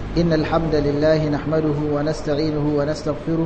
إن الحمد لله نحمده ونستعينه ونستغفره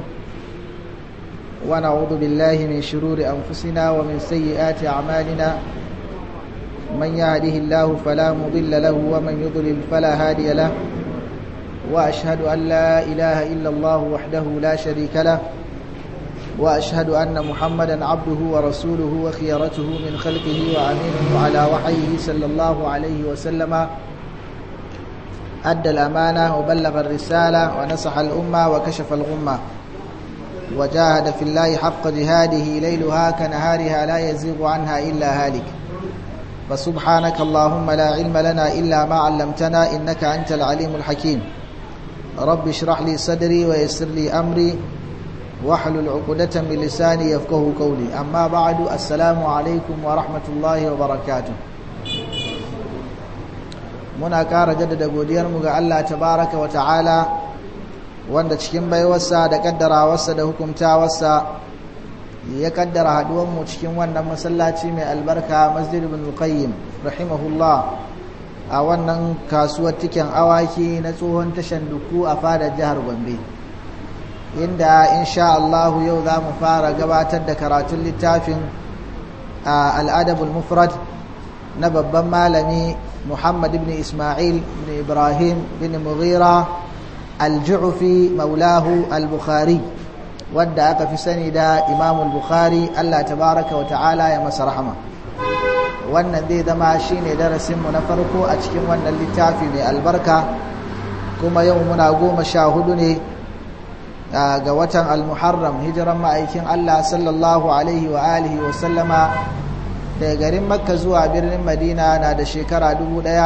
ونعوذ بالله من شرور أنفسنا ومن سيئات أعمالنا من يهده الله فلا مضل له ومن يضلل فلا هادي له وأشهد أن لا إله إلا الله وحده لا شريك له وأشهد أن محمدا عبده ورسوله وخيرته من خلقه وأمينه على وحيه صلى الله عليه وسلم أدى الأمانة وبلغ الرسالة ونصح الأمة وكشف الغمة وجاهد في الله حق جهاده ليلها كنهارها لا يزيغ عنها إلا هالك فسبحانك اللهم لا علم لنا إلا ما علمتنا إنك أنت العليم الحكيم رب اشرح لي صدري ويسر لي أمري واحلل عقدة من لساني يفقه قولي أما بعد السلام عليكم ورحمة الله وبركاته muna ƙara jaddada godiyarmu ga Allah tabaraka wa ta'ala wanda cikin baiwarsa da kaddarawarsa da hukumtawarsa ya kaddara haduwanmu cikin wannan masallaci mai albarka masjid ibn qayyim rahimahullah a wannan kasuwar tiken awaki na tsohon tashan duku a fadar jihar gombe inda insha Allah yau za mu fara gabatar da karatun littafin al'adabul mufrad na babban malami محمد بن إسماعيل بن إبراهيم بن مغيرة الجعفي مولاه البخاري ودعك في سند إمام البخاري الله تبارك وتعالى يا مس رحمه wannan zai zama shine darasinmu na farko a cikin wannan littafi mai albarka kuma yau muna goma sha hudu ne ga watan almuharram hijiran ma'aikin Allah sallallahu alaihi wa alihi wa sallama daga garin makka zuwa birnin madina na da shekara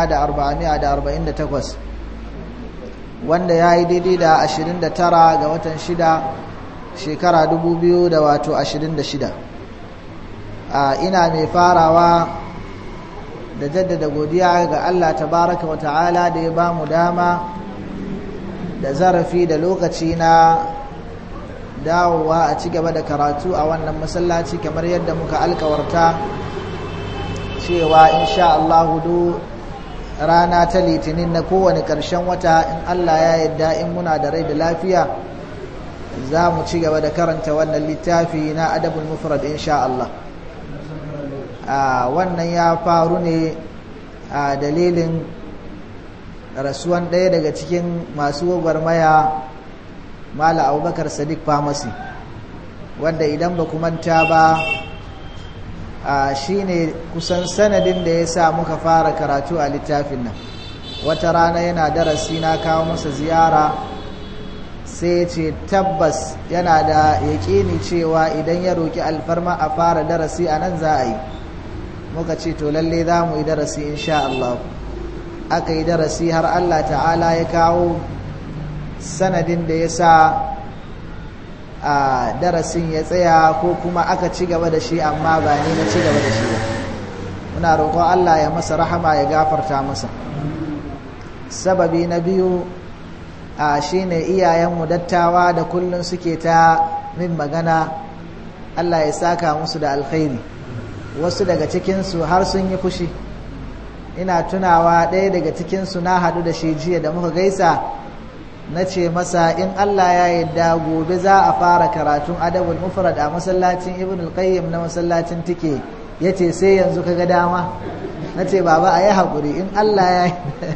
1448 wanda ya yi daidai da 29 ga watan 6 shekara 2026 ina mai farawa da jaddada godiya ga allah tabaraka wa ta'ala da ya ba mu dama da zarafi da lokaci na dawowa a ci gaba da karatu a wannan masallaci kamar yadda muka alkawarta cewa insha Allah hudu rana ta litinin na kowane ƙarshen wata in Allah ya yadda in muna da rai da lafiya za mu ci gaba da karanta wannan littafi na adabul mufrad insha Allah wannan ya faru ne a dalilin rasuwan ɗaya daga cikin masu gwagwarmaya mala abubakar sadiq famasi wanda idan ba manta ba shi ne kusan sanadin da ya sa muka fara karatu a littafin nan wata rana yana darasi na kawo masa ziyara sai ce tabbas yana da yaƙini cewa idan ya roƙi alfarma a fara darasi a nan za a yi muka ce to lalle za mu yi darasi insha Allah aka yi darasi har Allah ta'ala ya kawo sanadin da ya sa a darasin ya tsaya ko kuma aka ci gaba da shi amma ba ni na ci gaba da shi ba muna roƙon Allah ya masa rahama ya gafarta masa sababi na biyu a shine iyayenmu dattawa da kullum suke ta min magana Allah ya saka musu da alkhairi wasu daga cikinsu har sun yi fushi ina tunawa ɗaya daga cikinsu na haɗu da shi jiya da muka gaisa na ce masa in Allah ya yadda gobe za a fara karatun adabul mufrad a masallacin ibn al-qayyim na masallacin tike yace sai yanzu kaga dama nace baba ayi hakuri in Allah ya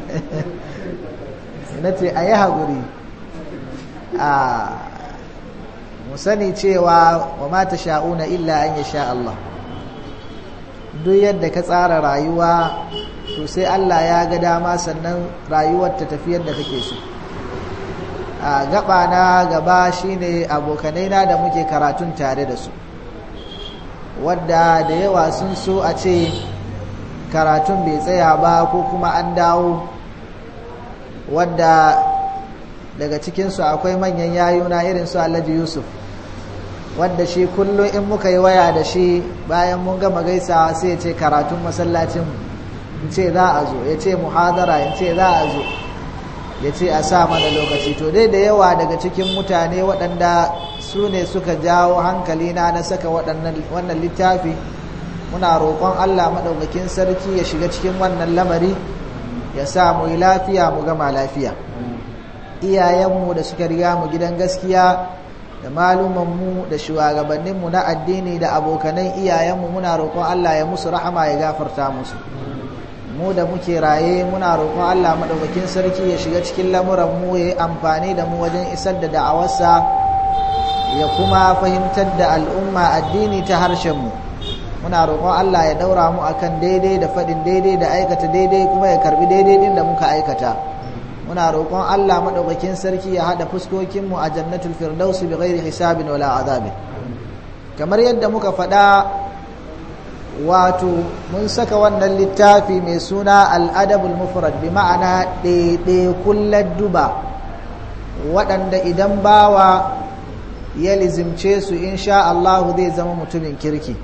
nace ayi hakuri a mu sani cewa wa ma tasha'una illa an yasha Allah duk yadda ka tsara rayuwa to sai Allah ya ga dama sannan rayuwar ta tafi yadda kake so a gaba na gaba shine abokanai na da muke karatun tare da su wadda da yawa sun so a ce karatun bai tsaya ba ko kuma an dawo wadda daga cikinsu akwai manyan yayuna irin su alhaji yusuf wadda shi kullum in muka yi waya da shi bayan mun gama gaisawa sai ya ce karatun masallacin in ce za a zo ya ce muhadara in ce za a zo ya ce a sa mana lokaci to dai da yawa daga cikin mutane waɗanda su ne suka jawo hankali na na saka wannan littafi muna roƙon Allah maɗaukakin sarki ya shiga cikin wannan lamari ya sa mu yi lafiya mu gama lafiya iyayenmu da suka riga mu gidan gaskiya da malumanmu da shugabanninmu na addini da abokanan iyayenmu muna roƙon Allah ya musu rahama ya gafarta musu mu da muke raye muna roƙon Allah maɗaukakin sarki ya shiga cikin lamuranmu ya yi amfani da mu wajen isar da da'awarsa ya kuma fahimtar da al'umma addini ta harshenmu muna roƙon Allah ya ɗaura mu akan daidai da faɗin daidai da aikata daidai kuma ya karbi daidai ɗin da muka aikata muna roƙon Allah maɗaukakin sarki ya haɗa fuskokinmu a jannatul firdausi bi ghairi hisabin wala azabin kamar yadda muka faɗa wato mun saka wannan littafi mai suna al'adabul mufrad bi ma'ana ɗaiɗaikun ladduba waɗanda idan bawa ya lizimce su insha Allah zai zama mutumin kirki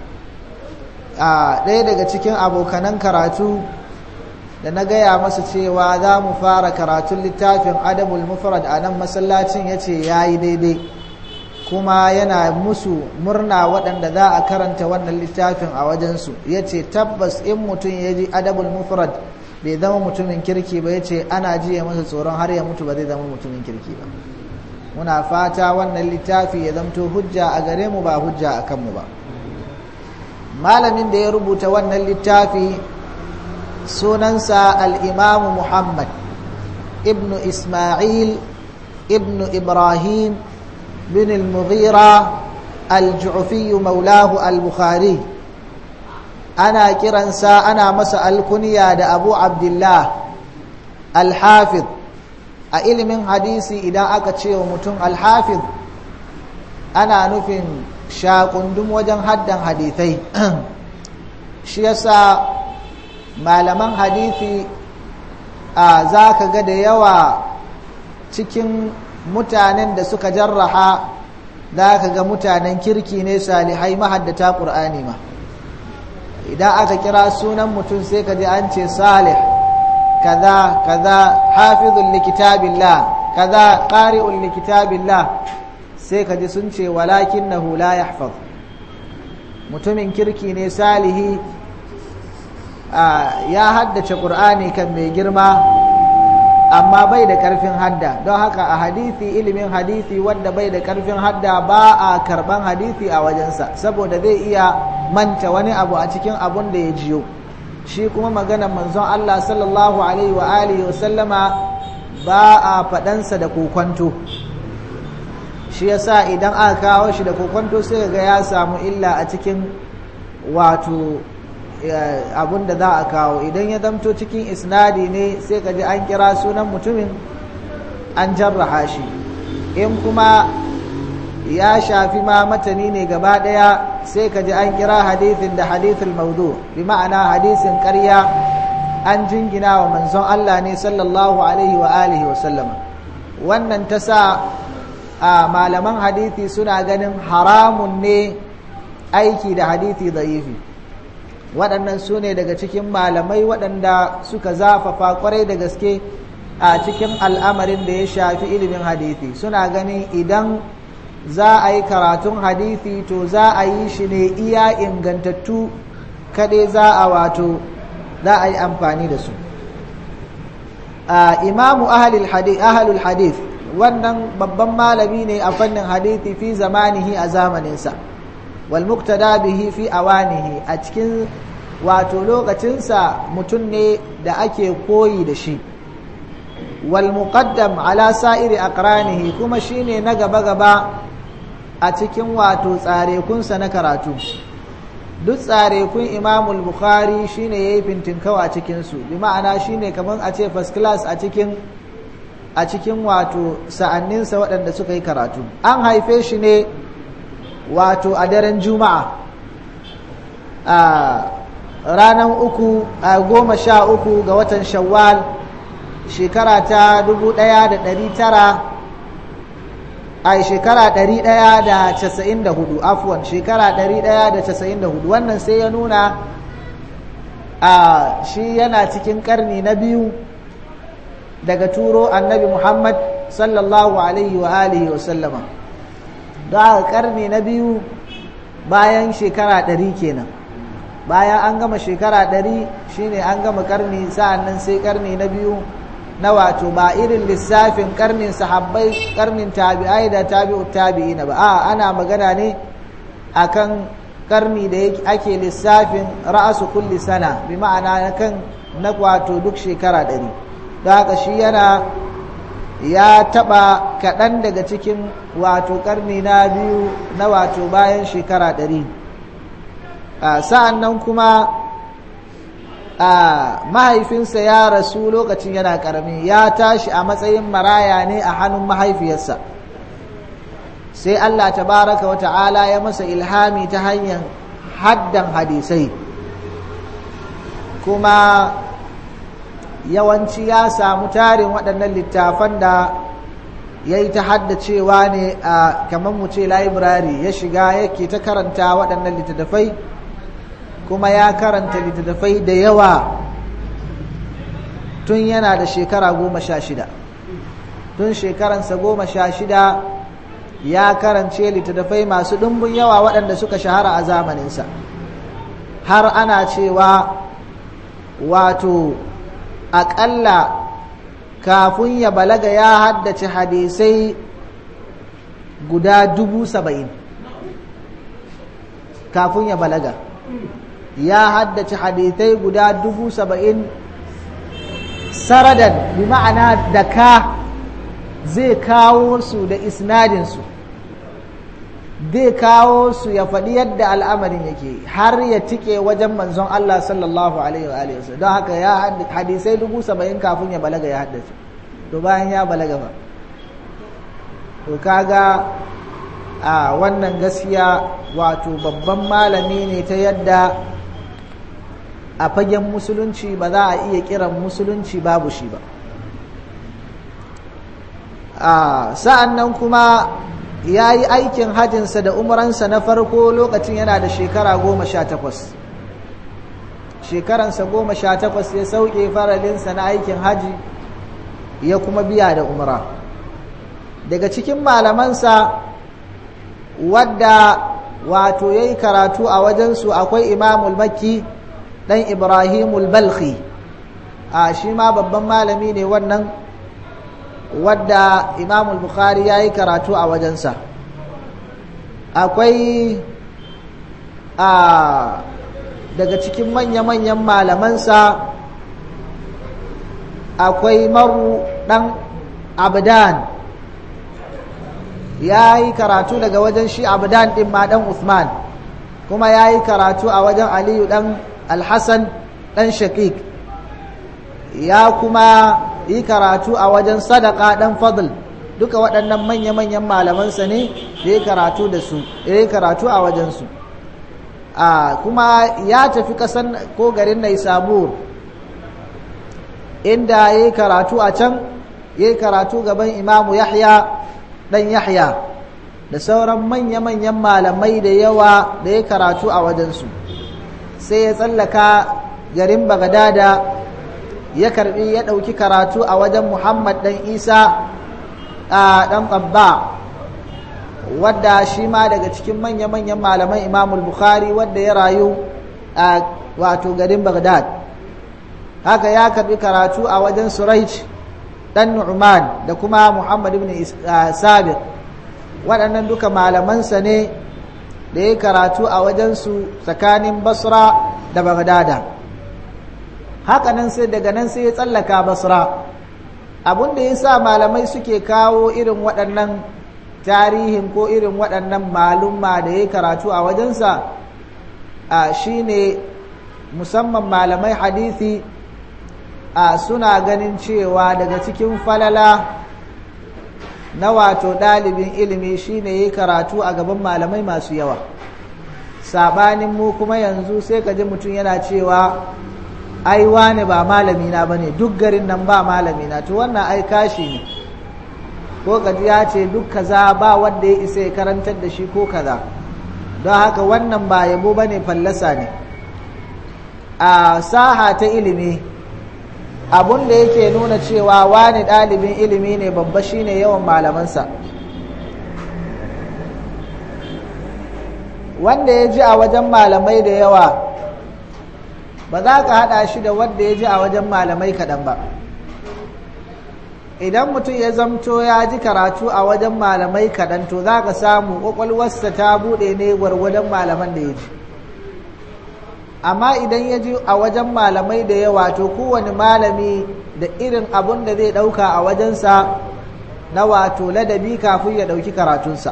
a ɗaya daga cikin abokanan karatu da na gaya masa cewa za mu fara karatun littafin adabul mufrad a nan masallacin ya ce ya yi daidai kuma yana musu murna waɗanda za a karanta wannan littafin a wajensu ya ce tabbas in mutum ya ji adabul mufrad bai zama mutumin kirki ba ya ce ana jiya masa tsoron har ya mutu ba zai zama mutumin kirki ba muna fata wannan littafi ya zamto hujja a gare mu ba hujja a kanmu ba malamin da ya rubuta wannan littafi sunansa al'imamu muhammad ibnu ismail ibnu ibrahim bin al-mughira al-ju'fi maulahu al-bukhari ana kiransa ana masa alkuniya da abu abdullah al-hafiz a ilimin hadisi idan aka ce wa mutum al-hafiz ana nufin shakundum wajen haddan hadithai shi yasa malaman hadithi a za ka ga da yawa cikin mutanen da suka jarraha za ka ga mutanen kirki ne salihai mahaddata ƙur'ani ma idan aka kira sunan mutum sai ka ji an ce salih kaza kaza hafizun likitabillah kaza ƙari'un likitabillah sai ka ji sun ce walakin na hula ya mutumin kirki ne salihi ya haddace ƙur'ani kan mai girma amma bai da ƙarfin hadda don haka a hadithi ilimin hadithi wanda bai da ƙarfin hadda ba a karɓan hadithi a wajensa saboda zai iya manta wani abu a cikin abun da ya jiyo shi kuma maganar manzon Allah sallallahu alaihi wa alihi wa sallama ba a faɗansa da kokwanto shi yasa idan aka kawo shi da kokwanto sai ga ya samu illa a cikin wato abun da za a kawo idan ya zamto cikin isnadi ne sai ka ji an kira sunan mutumin an jarraha shi in kuma ya shafi ma matani ne gaba daya sai ka ji an kira hadithin da hadithul maudu bi ma'ana hadisin ƙarya an jingina wa manzon Allah ne sallallahu alaihi wa alihi wa sallama wannan ta sa a malaman hadithi suna ganin haramun ne aiki da hadithi da'ifi waɗannan su ne daga cikin malamai waɗanda suka zafafa kwarai da gaske a cikin al'amarin da ya shafi ilimin hadithi suna ganin idan za a yi karatun hadithi to za a yi shi ne iya ingantattu kaɗai za a wato za a yi amfani da su imamu ahalul hadith wannan babban malami ne a fannin hadithi fi zamanihi a zamaninsa wal muktada bihi fi awanihi a cikin wato lokacinsa mutum ne da ake koyi da shi wal muqaddam ala sa'iri aqranihi kuma shine na gaba gaba a cikin wato tsarekunsa na karatu duk tsarekun imamul bukhari shine yayi fintinkau a cikin su bi ma'ana shine kaman a ce first class a cikin a cikin wato sa'anninsa waɗanda suka yi karatu an haife shi ne wato a daren juma'a a ranar uku a goma sha uku ga watan shawwal shekara ta dubu ɗaya da ɗari tara a shekara ɗari ɗaya da casa'in da hudu afuwan shekara ɗari ɗaya da casa'in da hudu wannan sai ya nuna a shi yana cikin ƙarni na biyu daga turo annabi muhammad sallallahu alaihi wa alihi wa sallama don haka ƙarni na biyu bayan shekara ɗari kenan bayan an gama shekara ɗari shine an gama ƙarni sa'an nan sai ƙarni na biyu na wato ba irin lissafin karnin sahabbai karnin tabi'ai da tabi'ut tabi'ina ba a ana magana ne akan karni da ake lissafin ra'asu kulli sana bi ma'ana kan na wato duk shekara ɗari don haka shi yana ya taɓa kaɗan daga cikin wato karni na biyu na wato bayan shekara ɗari sa'an nan kuma mahaifinsa ya rasu lokacin yana ƙarami ya tashi a matsayin maraya ne a hannun mahaifiyarsa sai Allah tabaraka wa ta'ala ya masa ilhami ta hanyar haddan hadisai kuma yawanci ya samu tarin waɗannan littafan da ya yi ta haddacewa ne a kamar mu ce library ya shiga yake ta karanta waɗannan littattafai kuma ya karanta littattafai da yawa tun yana da shekara goma sha shida tun shekaransa goma sha shida ya karance littattafai masu ɗumbin yawa waɗanda suka shahara a zamaninsa har ana cewa wato aƙalla kafin ya balaga ya haddace hadisai guda dubu saba'in kafin ya balaga ya haddace hadisai guda dubu saba'in saradan bi ma'ana da ka zai kawo su da isnadinsu zai kawo su ya faɗi yadda al'amarin yake har ya tike wajen manzon Allah sallallahu alaihi wa alihi don haka ya hadisai dubu saba'in kafin ya balaga ya haddace to bayan ya balaga ba to kaga a wannan gaskiya wato babban malami ne ta yadda a fagen musulunci ba za a iya kiran musulunci babu shi ba sa'an nan kuma ya yi aikin hajinsa da umaransa na farko lokacin yana da shekara goma sha takwas shekaransa goma sha takwas ya sauke faralinsa na aikin haji ya kuma biya da umara daga cikin malamansa wadda wato ya yi karatu a wajensu akwai imamul makki ɗan ibrahimul balkhi a shi ma babban malami ne wannan wadda imamul bukhari ya yi karatu a wajensa akwai a daga cikin manya-manyan malamansa akwai maru ɗan abdan ya yi karatu daga wajen shi abdan ɗin ma ɗan usman kuma ya yi karatu a wajen aliyu ɗan alhassan ɗan shakik ya kuma yi karatu a wajen sadaka ɗan fadl duka waɗannan manya-manyan malamansa ne da ya karatu da su ya yi karatu a wajensu a kuma ya tafi ƙasan ko garin naisabur inda ya yi karatu a can ya yi karatu gaban imamu yahya ɗan yahya da sauran manya-manyan malamai da yawa da ya karatu a wajensu sai ya tsallaka garin bagadada ya karbi ya ɗauki karatu a wajen muhammad ɗan isa a ɗan tsabba wadda shi ma daga cikin manya-manyan malaman imamul bukhari wadda ya rayu a wato garin bagdad haka ya karbi karatu a wajen suraij ɗan nu'man da kuma muhammad ibn sabiq waɗannan duka malamansa ne da ya karatu a wajensu tsakanin basra da bagdada haka nan sai daga nan sai ya tsallaka basra abin da ya sa malamai suke kawo irin waɗannan tarihin ko irin waɗannan malumma da ya karatu a wajensa a shine musamman malamai hadisi a suna ganin cewa daga cikin falala na wato ɗalibin ilimi shine ya karatu a gaban malamai masu yawa sabanin mu kuma yanzu sai ka ji mutum yana cewa ai wane ba malamina ba ne duk garin nan ba malamina to wannan ai kashi ne ko kaji ya ce duk kaza ba wanda ya isa ya karantar da shi ko kaza don haka wannan ba yabo ba ne fallasa ne a saha ta ilimi abun da yake nuna cewa wani ɗalibin ilimi ne babba shine yawan malamansa wanda ya ji a wajen malamai da yawa ba za ka haɗa shi da wanda ya ji a wajen malamai kaɗan ba idan mutum ya zamto ya ji karatu a wajen malamai kaɗan to za ka samu ƙwaƙwalwarsa ta buɗe ne gwargwadon malaman da ya ji amma idan ya ji a wajen malamai da yawa to kowane malami da irin abun da zai ɗauka a wajensa na wato ladabi kafin ya ɗauki karatunsa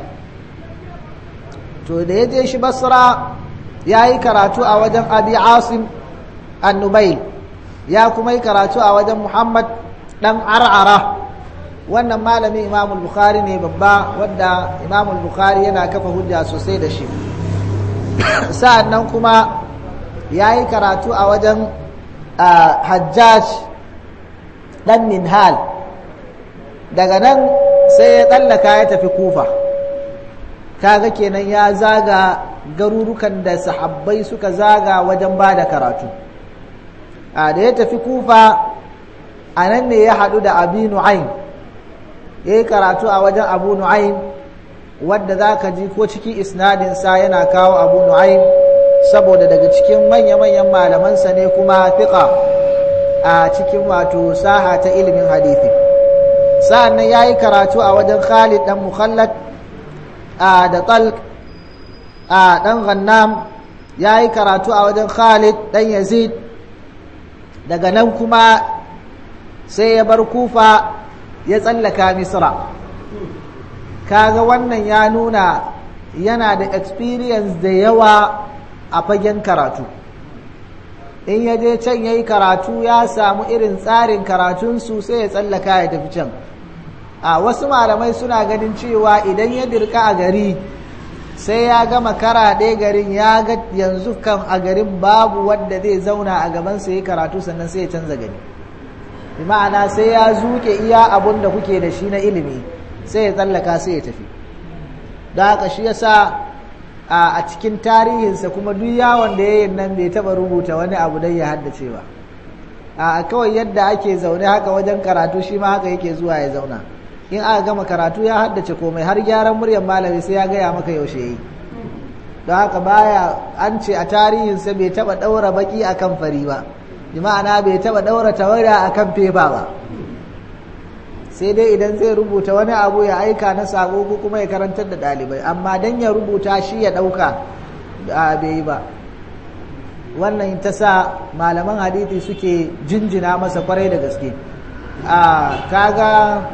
to da ya je shi basra ya yi karatu a wajen abi asim annubai ya kuma yi karatu a wajen muhammad ɗan ar'ara wannan malami imamul bukhari ne babba wadda imamul bukhari yana kafa hujja sosai da shi sa'an nan kuma ya yi karatu a wajen hajjaj ɗan minhal daga nan sai ya tsallaka ya tafi kufa kaga kenan ya zaga garurukan da sahabbai suka zaga wajen ba da karatu a da ya tafi kufa a nan ne ya haɗu da abi nu'aim ya yi karatu a wajen abu nu'aim wadda za ka ji ko ciki isnadinsa yana kawo abu nu'aim saboda daga cikin manya-manyan malamansa ne kuma fiƙa a cikin wato saha ta ilimin hadithi sa'an nan ya yi karatu a wajen khalid ɗan mukhallad da talq a ɗan gannam ya yi karatu a wajen khalid ɗan yazid daga nan kuma sai ya bar kufa ya tsallaka misra kaga wannan ya nuna yana da experience da yawa a fagen karatu in ya je can ya yi karatu ya samu irin tsarin karatunsu sai ya tsallaka ya tafi can a wasu malamai suna ganin cewa idan ya dirka a gari sai ya gama karaɗe garin ya ga yanzu kan a garin babu wanda zai zauna a gabansa ya yi karatu sannan sai ya canza gari bi ma'ana sai ya zuke iya abun da kuke da shi na ilimi sai ya tsallaka sai ya tafi da haka shi yasa a cikin tarihinsa kuma duk yawon da ya yi nan bai taɓa rubuta wani abu don ya haddace ba a kawai yadda ake zaune haka wajen karatu shi ma haka yake zuwa ya zauna in aka gama karatu ya haddace komai har gyaran muryar malami sai ya gaya maka yaushe yi don haka baya an ce a tarihinsa bai taɓa ɗaura baƙi a kan fari ba bi ma'ana bai taɓa ɗaura tawada a kan fefa ba sai dai idan zai rubuta wani abu ya aika na sako ko kuma ya karantar da ɗalibai amma don ya rubuta shi ya ɗauka bai yi ba wannan ta sa malaman hadithi suke jinjina masa kwarai da gaske kaga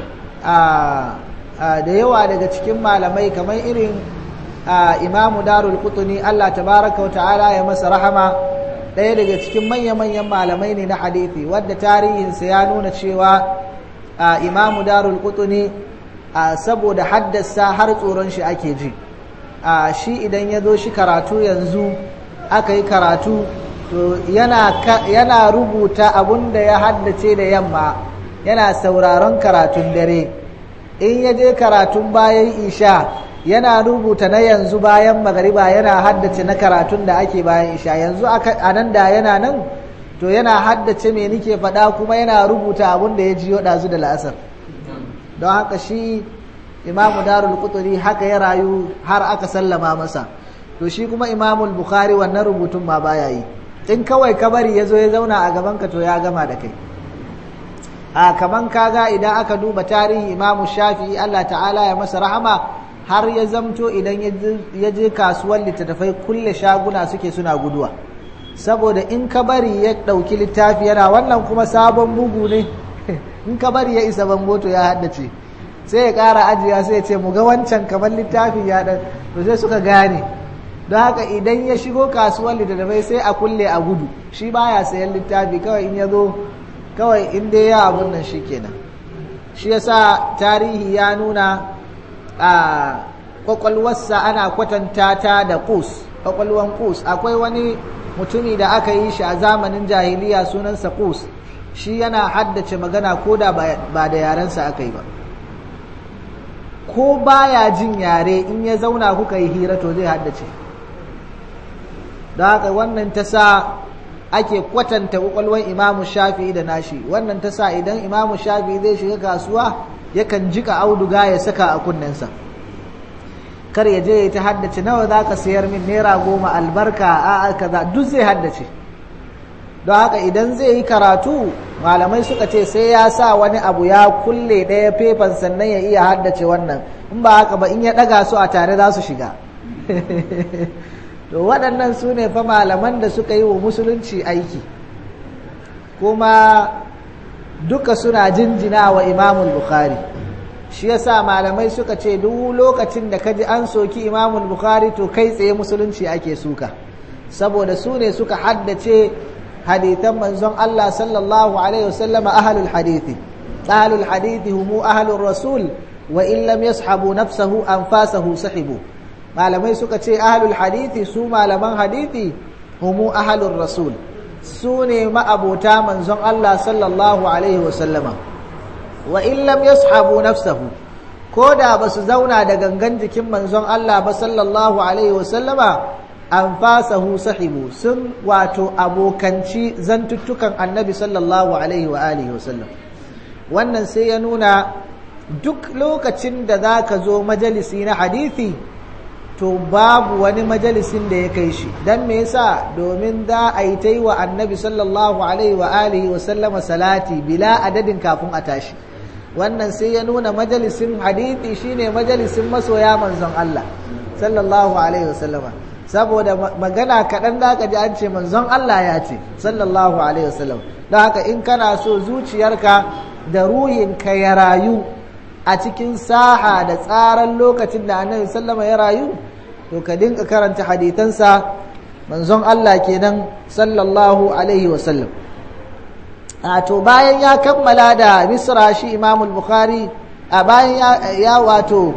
da yawa daga cikin malamai kamar irin imamu darul kutuni allah tabaraka wa ta'ala ya masa rahama ɗaya daga cikin manya-manyan malamai ne na hadithi wadda tarihinsa ya nuna cewa imamu darul kutuni saboda haddasa har tsoron shi ake ji shi idan ya zo shi karatu yanzu aka yi karatu to yana rubuta abun da ya haddace da yamma yana sauraron karatun dare in ya je karatun bayan isha yana rubuta na yanzu bayan magariba yana haddace na karatun da ake bayan isha yanzu a nan da yana nan to yana haddace me nike faɗa kuma yana rubuta abun da ya jiyo ɗazu da la'asar don haka shi imamu darul kuturi haka ya rayu har aka sallama masa to shi kuma imamul bukhari wannan rubutun ma baya yi in kawai kabari ya zo ya zauna a gabanka to ya gama da kai a kaman kaga idan aka duba tarihi imamu shafi'i Allah ta'ala ya masa rahama har ya zamto idan ya je kasuwar littattafai kulle shaguna suke suna guduwa saboda in ka bari ya ɗauki littafi yana wannan kuma sabon bugu ne in ka bari ya isa bango to ya haddace sai ya ƙara ajiya sai ya ce mu ga wancan kamar littafi ya ɗan to sai suka gane don haka idan ya shigo kasuwar littattafai sai a kulle a gudu shi baya sayan littafi kawai in ya zo kawai in dai ya abun nan shi kenan shi yasa tarihi ya nuna a kwakwalwarsa ana kwatanta ta da kus kwakwalwan kus akwai wani mutumi da aka yi shi a zamanin jahiliya sunansa kus shi yana haddace magana ko da ba da yarensa aka yi ba ko baya jin yare in ya zauna kuka yi hira to zai haddace da haka wannan ta sa ake kwatanta kwakwalwar imamu shafi'i da nashi wannan ta sa idan imamu shafi'i zai shiga kasuwa yakan jika auduga ya saka a kunnensa kar ya je ya ta haddace nawa za ka sayar min naira goma albarka a kaza duk zai haddace don haka idan zai yi karatu malamai suka ce sai ya sa wani abu ya kulle ɗaya fefan sannan ya iya haddace wannan in ba haka ba in ya ɗaga su a tare za su shiga to waɗannan su ne fa malaman da suka yi wa musulunci aiki kuma duka suna jinjina wa imamul bukhari shi yasa malamai suka ce duk lokacin da kaji an soki imamul bukhari to kai tsaye musulunci ake suka saboda su ne suka haddace hadithan manzon Allah sallallahu alaihi wasallam ahlul hadithi ahlul hadithi humu ahlur rasul wa in lam yashabu nafsahu anfasahu sahibu malamai suka ce ahlul hadithi su malaman hadithi humu ahlur rasul su ne ma'abota manzon Allah sallallahu alaihi wasallama wa in lam yashabu nafsahu ko da ba su zauna da gangan jikin manzon Allah ba sallallahu alaihi wasallama an fasahu sahibu sun wato abokanci zantuttukan annabi sallallahu alaihi wa alihi wasallam wannan sai ya nuna duk lokacin da za ka zo majalisi na hadithi to babu wani majalisin da ya kai shi don me yasa domin za a yi ta yi wa annabi sallallahu alaihi wa alihi wasallama salati bila adadin kafin a tashi wannan sai ya nuna majalisin hadithi shine majalisin masoya manzon Allah sallallahu alaihi wasallama saboda magana kaɗan da ka ji an ce manzon Allah ya ce sallallahu alaihi wasallam don haka in kana so zuciyarka da ruhinka ya rayu a cikin saha da tsaran lokacin da annabi sallama ya rayu to ka dinka karanta haditansa manzon Allah kenan sallallahu alaihi wasallam a to bayan ya kammala da misra shi imamul bukhari a bayan ya wato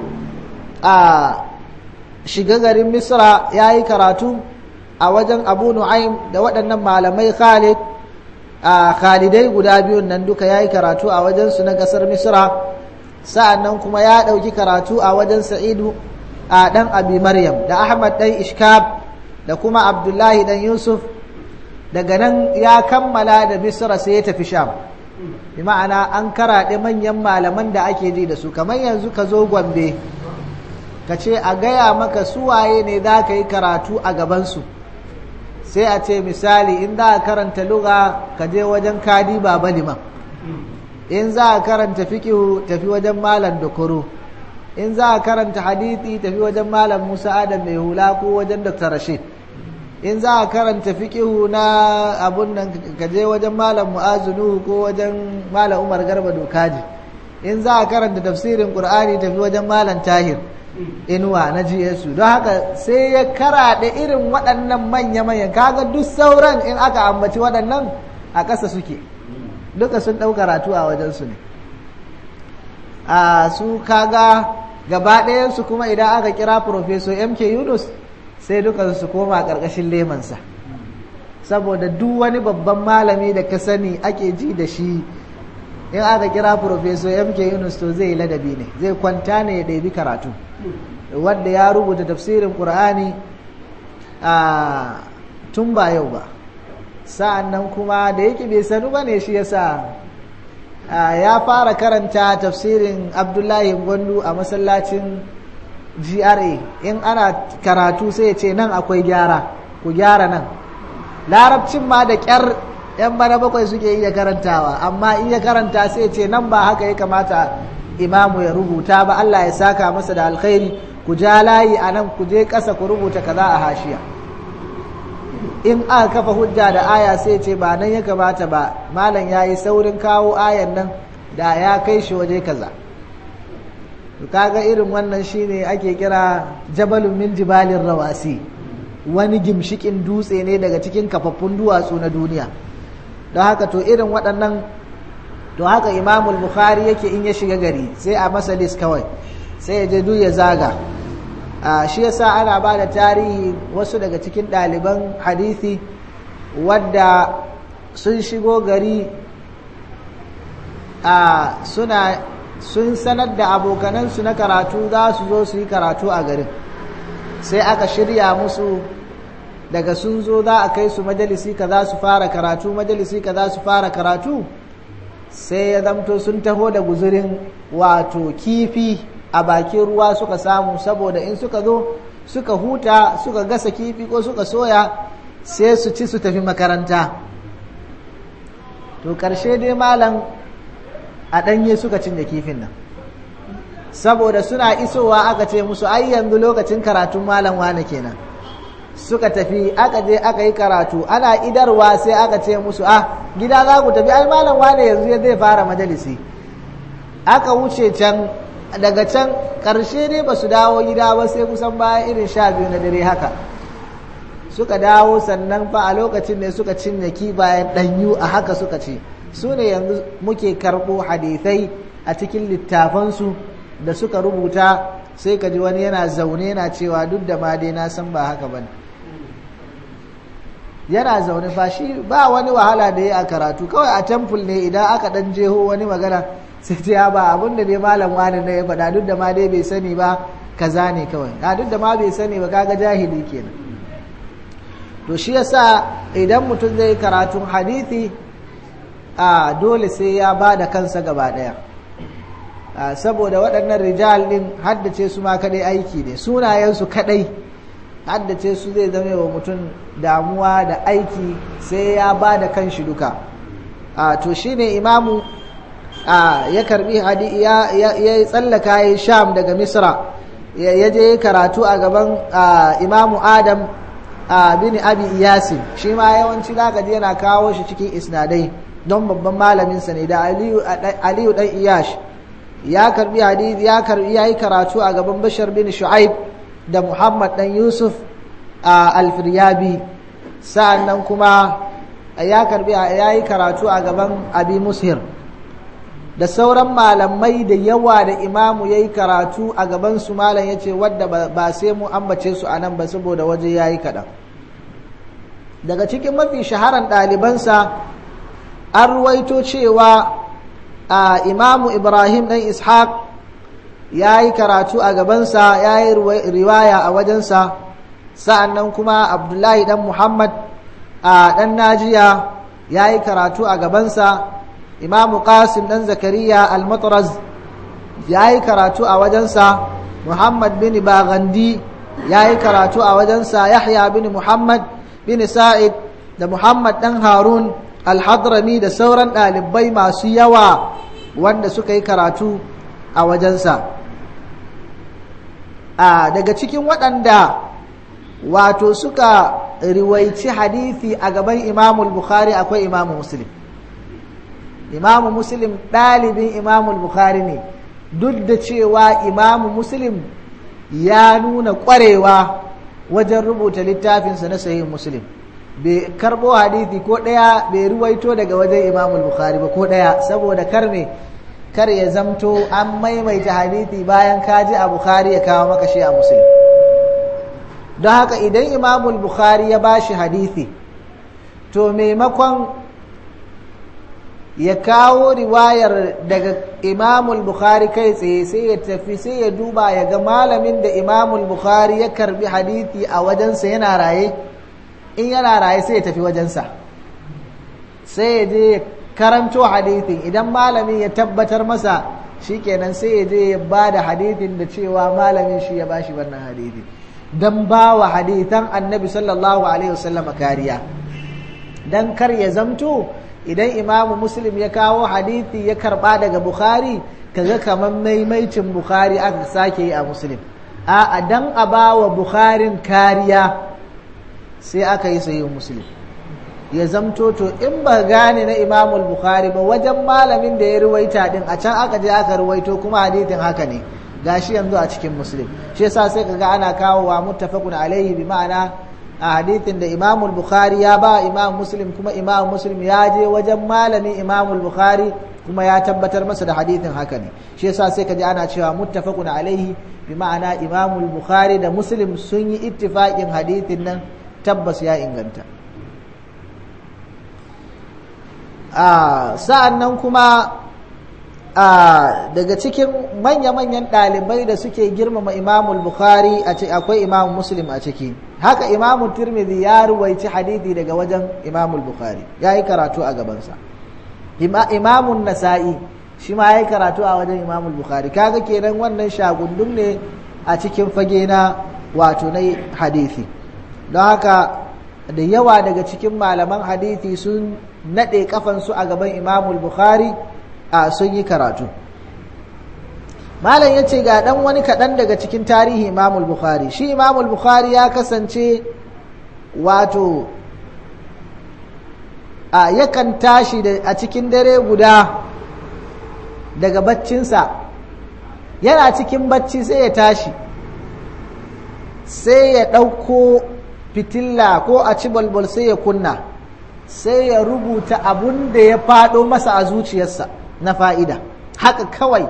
a shiga garin misra ya yi karatu a wajen abu nu'aim da waɗannan malamai khalid a khalidai guda biyun nan duka ya yi karatu a wajensu na ƙasar misra sa'annan kuma ya ɗauki karatu a wajen sa'idu a ɗan abi maryam da ahmad ɗan ishkab da kuma abdullahi ɗan yusuf daga nan ya kammala da misra sai ya tafi sham bi ma'ana an karaɗe manyan malaman da ake ji da su kamar yanzu ka zo gombe ka ce a gaya maka suwaye ne za ka yi karatu a gabansu sai a ce misali in za a karanta luga ka je wajen kadi baba liman in za a karanta fikihu tafi wajen malam dokoro in za a karanta hadithi tafi wajen malam musa adam mai hula ko wajen dr rashid in za a karanta fikihu na abun nan ka je wajen malam mu'azunu ko wajen malam umar garba dokaji in za a karanta tafsirin qur'ani tafi wajen malam tahir inuwa na GSU don haka sai ya karaɗe irin waɗannan manya-manyan kaga duk sauran in aka ambaci waɗannan a ƙasa suke duka sun ɗau karatu a wajensu ne a su kaga gaba ɗayansu kuma idan aka kira Profesor MK Yunus sai duka su koma ƙarƙashin lemansa saboda duk wani babban malami da ka sani ake ji da shi in aka kira Profesor MK Yunus to zai ladabi ne zai kwanta ne ya ɗabi karatu wadda ya rubuta tafsirin ƙur'ani a tun ba yau ba sa'an nan kuma da yake bai sanu ba ne shi yasa ya fara karanta tafsirin abdullahi gwandu a masallacin gra in ana karatu sai ya ce nan akwai gyara ku gyara nan larabcin ma da ƙyar yan bana bakwai suke iya karantawa amma in ya karanta sai ce nan ba haka ya kamata imamu ya rubuta ba Allah ya saka masa da alkhairi ku ja layi a nan ku je ƙasa ku rubuta kaza a hashiya in aka kafa hujja da aya sai ce ba nan ya kamata ba malam ya yi saurin kawo ayan nan da ya kai shi waje kaza kaga irin wannan shine ake kira jabalun min jibalin rawasi wani gimshikin dutse ne daga cikin kafaffun duwatsu na duniya don haka to irin waɗannan to haka imamul bukhari yake in ya shiga gari sai a masa list kawai sai ya je duk ya zaga shi yasa ana ba da tarihi wasu daga cikin ɗaliban hadithi wadda sun shigo gari suna sun sanar da abokanansu na karatu za su zo su yi karatu a garin sai aka shirya musu daga sun zo za a kai su majalisi ka za su fara karatu majalisi ka za su fara karatu sai ya zamto sun taho da guzurin wato kifi a bakin ruwa suka samu saboda in suka zo suka huta suka gasa kifi ko suka soya sai su ci su tafi makaranta to ƙarshe dai malam a ɗanye suka cinye kifin nan saboda suna isowa aka ce musu ai yanzu lokacin karatun malam wane kenan suka tafi aka je aka yi karatu ana idarwa sai aka ce musu ah gida za ku tafi ai malam wane yanzu ya zai fara majalisi aka wuce can daga can ƙarshe ne ba su dawo gida ba sai kusan bayan irin sha biyu na dare haka suka dawo sannan fa a lokacin ne suka cinye kibayen ɗanyu a haka suka ce su ne yanzu muke karɓo hadithai a cikin littafansu da suka rubuta sai ka ji wani yana zaune yana cewa duk da ma dai na san ba haka ba yana zaune fa shi ba wani wahala da ya a karatu kawai a temple ne idan aka dan jeho wani magana sai ta ya ba abin da dai malam wani na ya faɗa duk da ma dai bai sani ba kaza ne kawai a duk da ma bai sani ba kaga jahili kenan to shi yasa idan mutum zai karatun hadithi a dole sai ya ba da kansa gaba ɗaya saboda waɗannan rijal ɗin haddace su ma kaɗai aiki ne sunayensu kaɗai haddace su zai zama wa mutum damuwa da aiki sai ya ba da kan shi duka to shi ne imamu ya karbi ya tsallaka ya sham daga misra ya je karatu a gaban imamu adam bin abi iyasi shi ma yawanci zaka je yana kawo shi cikin isnadai don babban malaminsa ne da aliyu dan iyash ya karbi hadisi ya karbi yayi karatu a gaban bashar bin shu'aib da muhammad dan yusuf a alfiryabi sa'annan kuma ya karbi yayi karatu a gaban abi mushir da sauran malamai da yawa da imamu yayi karatu a gaban su malam yace wadda ba sai mu ambace su anan ba saboda waje yayi kaɗan daga cikin mafi shaharan ɗalibansa an ruwaito cewa a imamu ibrahim ɗan ishaq ya yi karatu a gabansa ya yi riwaya a wajensa sa'annan kuma abdullahi ɗan muhammad a ɗan najiya ya yi karatu a gabansa imamu qasim ɗan zakariya al-matraz ya yi karatu a wajensa muhammad bin bagandi ya yi karatu a wajensa yahya bin muhammad bin sa'id da muhammad ɗan harun alhadrami da sauran ɗalibai masu yawa wanda suka yi karatu a wajensa a daga cikin waɗanda wato suka riwaici hadithi a gaban imamul bukhari akwai imamu muslim imamu muslim ɗalibin imamul bukhari ne duk da cewa imamu muslim ya nuna ƙwarewa wajen rubuta littafinsa na sahihin muslim bai karbo hadithi ko ɗaya bai ruwaito daga wajen imamul bukhari ba ko ɗaya saboda kar me kar ya zamto an maimaita hadithi bayan kaji a bukhari ya kawo maka shi a muslim don haka idan imamul bukhari ya bashi hadithi to maimakon ya kawo riwayar daga imamul bukhari kai tsaye sai ya tafi sai ya duba ya ga malamin da imamul bukhari ya karbi hadithi a wajensa yana raye in yana raye sai ya tafi wajensa sai ya je karanto hadithin idan malamin ya tabbatar masa shikenan sai ya je ya ba da hadithin da cewa malamin shi ya bashi wannan hadithin don ba wa hadithan annabi sallallahu alaihi wasallam kariya don kar ya zamto idan imamu muslim ya kawo hadithi ya karba daga bukhari kaga kamar maimaicin bukhari aka sake yi a muslim a dan a ba wa bukharin kariya sai aka yi sayi muslim ya zamto to in ba gane na imamul bukhari ba wajen malamin da ya ruwaita din a can aka je aka ruwaito kuma hadithin haka ne gashi yanzu a cikin muslim shi yasa sai kaga ana kawo wa muttafaqun alaihi bi ma'ana a hadithin da imamul bukhari ya ba imam muslim kuma imam muslim ya je wajen malamin imamul bukhari kuma ya tabbatar masa da hadithin haka ne shi yasa sai kaji ana cewa muttafaqun alaihi bi ma'ana imamul bukhari da muslim sun yi ittifaqin hadithin nan tabbas ya inganta sa'an nan kuma daga cikin manya-manyan ɗalibai da suke girmama imamul bukhari akwai imam muslim a ciki haka imamu tirmidhi ya ruwaici hadithi daga wajen imamul bukhari ya yi karatu a gabansa imamun nasa'i shi ma ya yi karatu a wajen imamul bukhari kaga kenan wannan shagundun ne a cikin fage na wato na hadithi don haka da yawa daga cikin malaman hadithi sun naɗe kafansu a gaban imamul bukhari a sun yi karatu malam ya ce ga ɗan wani kaɗan daga cikin tarihi imamul bukhari shi imamul bukhari ya kasance wato a yakan tashi a cikin dare guda daga baccinsa yana cikin bacci sai ya tashi sai ya ɗauko fitilla ko a ci balbal sai ya kunna sai ya rubuta abun da ya faɗo masa a zuciyarsa na fa'ida haka kawai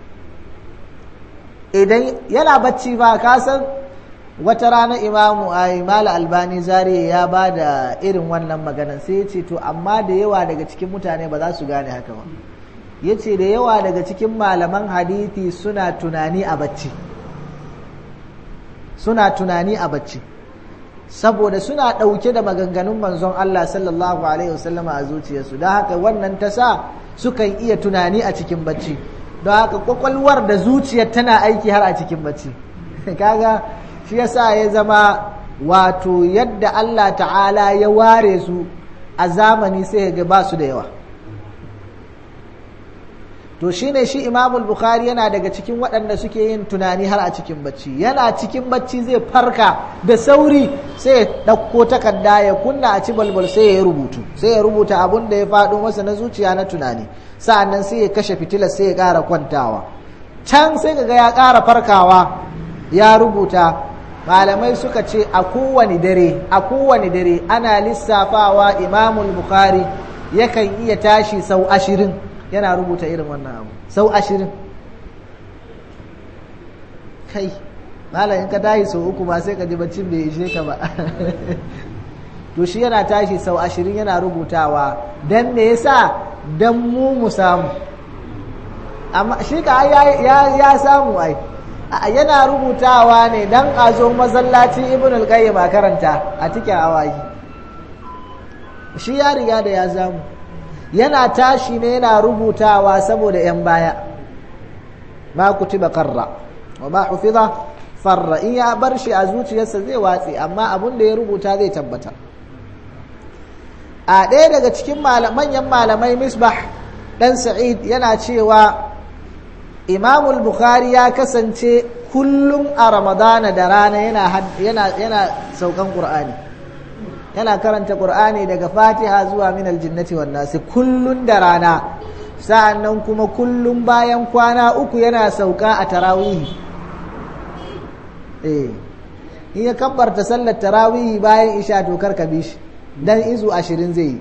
idan yana bacci ba kasan wata rana imamu a imala albani zariya ya ba da irin wannan maganan sai ya ce to amma da yawa daga cikin mutane ba za su gane haka ba ya ce da yawa daga cikin malaman hadithi suna tunani a bacci suna tunani a bacci saboda suna ɗauke da maganganun manzon Allah sallallahu alaihi wasallama a zuciyarsu don haka wannan ta sa sukan iya tunani a cikin bacci don haka kwakwalwar da zuciyar tana aiki har a cikin bacci kaga shi yasa ya zama wato yadda Allah ta'ala ya ware su a zamani sai ga ba su da yawa to shine shi imamul bukhari yana daga cikin waɗanda suke yin tunani har a cikin bacci yana cikin bacci zai farka da sauri sai ya ɗauko takarda ya kunna a ci balbal sai ya rubutu sai ya rubuta abun da ya faɗo masa na zuciya na tunani sa'annan sai ya kashe fitilar sai ya ƙara kwantawa can sai kaga ya ƙara farkawa ya rubuta malamai suka ce a kowane dare a kowane dare ana lissafawa imamul bukhari yakan iya tashi sau ashirin yana rubuta irin wannan abu sau ashirin kai malam in ka tashi sau uku ba sai ka ji baccin bai ishe ka ba to shi yana tashi sau ashirin yana rubutawa don me yasa don mu mu samu amma shi ka ya samu ai yana rubutawa ne don a zo masallaci ibn al-qayyim a karanta a cikin awaki shi ya riga da ya samu yana tashi ne yana rubutawa saboda 'yan baya ma kutiba karra wa ma hufiza farra in ya bar shi a zuciyarsa zai watse amma abin da ya rubuta zai tabbata a ɗaya daga cikin manyan malamai misbah ɗan sa'id yana cewa imamul bukhari ya kasance kullum a ramadana da rana yana saukan ƙur'ani yana karanta ƙur'ani daga fatiha zuwa min aljinnati wan nasi kullun da rana sa'annan kuma kullum bayan kwana uku yana sauka a tarawihi eh in ya kabbarta sallar tarawihi bayan isha to karka bi shi dan izu ashirin zai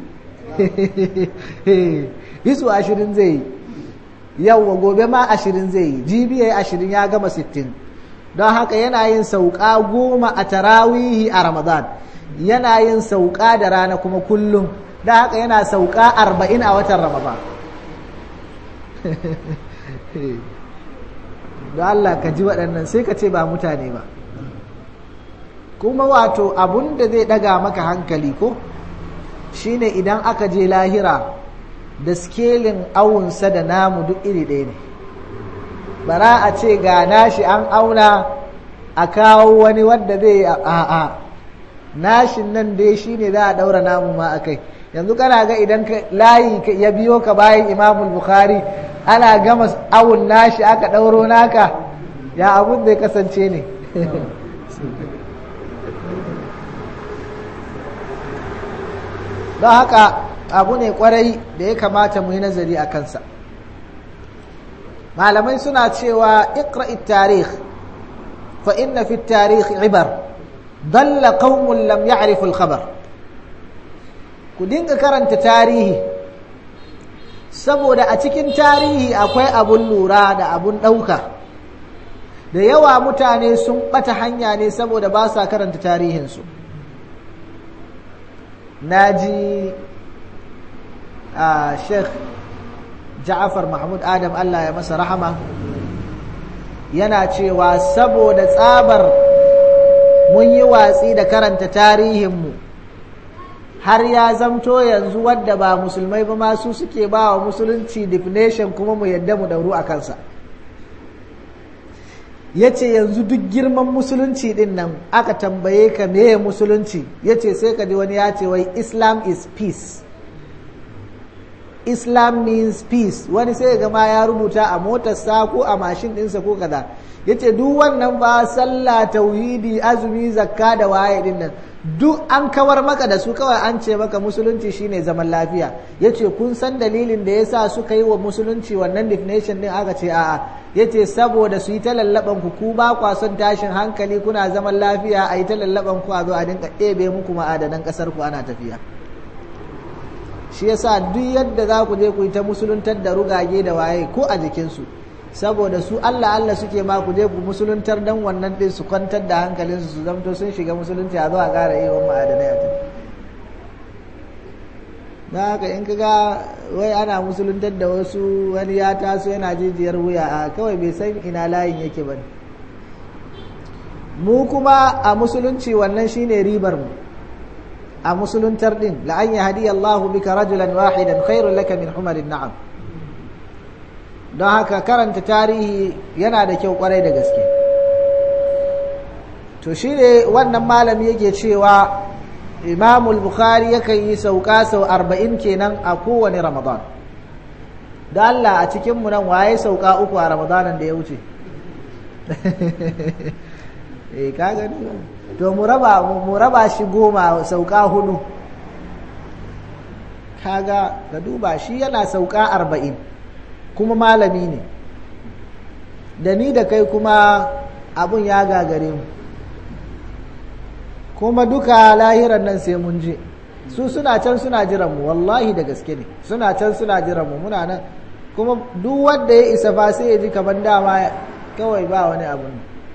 yi izu ashirin zai yi yawwa gobe ma ashirin zai yi jibi ya yi ashirin ya gama sittin don haka yana yin sauka goma a tarawihi a ramadan yana yin sauka da rana kuma kullum don haka yana sauka arba'in a watan ramadan don Allah ka ji waɗannan sai ka ce ba mutane ba kuma wato abun da zai ɗaga maka hankali ko shine idan aka je lahira da skelin awunsa da namu duk iri ɗaya ne bara a ce ga nashi an auna a kawo wani wadda zai a'a nashin nan dai shine za a ɗaura namu ma a kai yanzu kana ga idan layi ya biyo ka bayan imamul bukhari ana gama awun nashi aka ɗauro naka ya abun zai kasance ne don haka abu ne kwarai da ya kamata mu yi nazari a kansa malamai suna cewa iqra'i tarikh fa inna fi tarikh ibar dalla qaumun lam ya'rifu al-khabar ku dinga karanta tarihi saboda a cikin tarihi akwai abun lura da abun ɗauka da yawa mutane sun ɓata hanya ne saboda ba sa karanta tarihinsu na ji a sheikh ja'afar mahmud adam allah ya masa rahama yana cewa saboda tsabar mun yi watsi da karanta tarihinmu har ya zamto yanzu wadda ba musulmai ba masu suke ba wa musulunci definition kuma mu yadda mu dauru a kansa ya ce yanzu duk girman musulunci din nan aka tambaye ka meye musulunci ya ce sai ka ji wani ya ce wai islam is peace islam means peace wani sai ga ma ya rubuta a motarsa ko a mashin ɗinsa ko kaza yace duk wannan ba sallah tauhidi azumi zakka da waye din nan duk an kawar maka da su kawai an ce maka musulunci shine zaman lafiya yace kun san dalilin da yasa suka yi wa musulunci wannan definition din aka ce a'a yace saboda su yi ta lallaban ku ku ba kwa son tashin hankali kuna zaman lafiya a yi ta lallaban ku a zo a dinka ɗebe muku ma'adanan ƙasar ku ana tafiya shi yasa duk yadda za ku je ku yi ta musuluntar da rugage da waye ko a jikinsu saboda su Allah Allah suke ma ku je ku musuluntar dan wannan din su kwantar da hankalinsu su zamto sun shiga musulunci a zo a ƙara yi wa ma'adanai a na haka in kaga wai ana musuluntar da wasu wani ya taso yana jijiyar wuya a kawai bai san ina layin yake ba mu kuma a musulunci wannan shine ribar mu a musuluntar din la an yahdi Allahu bika rajulan wahidan khairul laka min humarin na'am don haka karanta tarihi yana da kyau kwarai da gaske to shi ne wannan malami yake cewa imamul bukhari yakan yi sauka sau arba'in kenan a kowane ramadan da Allah a cikinmu nan waye sauka uku a ramadanan da ya wuce eh ka gani to mu raba mu raba shi goma sauka hudu kaga ka duba shi yana sauka arba'in kuma malami ne da ni da kai kuma abun ya gagare mu kuma duka lahiran nan sai mun je su suna can suna jiran mu wallahi da gaske ne suna can suna jiran mu muna nan kuma duk wanda ya isa fa sai ya ji kamar dama kawai ba wani abu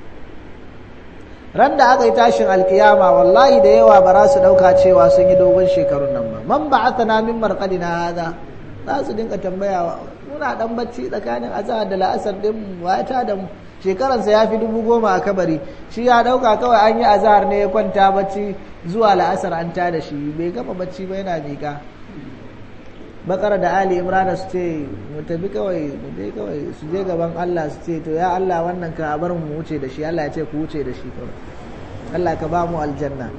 ran da aka yi tashin alkiyama wallahi da yawa ba za su dauka cewa sun yi dogon shekarun nan ba man ba'athana min marqadina hada za su dinka tambaya muna dan bacci tsakanin azhar da la'asar din wata da mu shekaransa ya fi dubu goma a kabari shi ya dauka kawai an yi azhar ne ya kwanta bacci zuwa la'asar an ta da shi bai gama bacci ba yana miƙa bakara da ali imran su ce mu tafi kawai mu je kawai su je gaban Allah su ce to ya Allah wannan ka bar mu wuce da shi Allah ya ce ku wuce da shi kawai Allah ka ba mu aljanna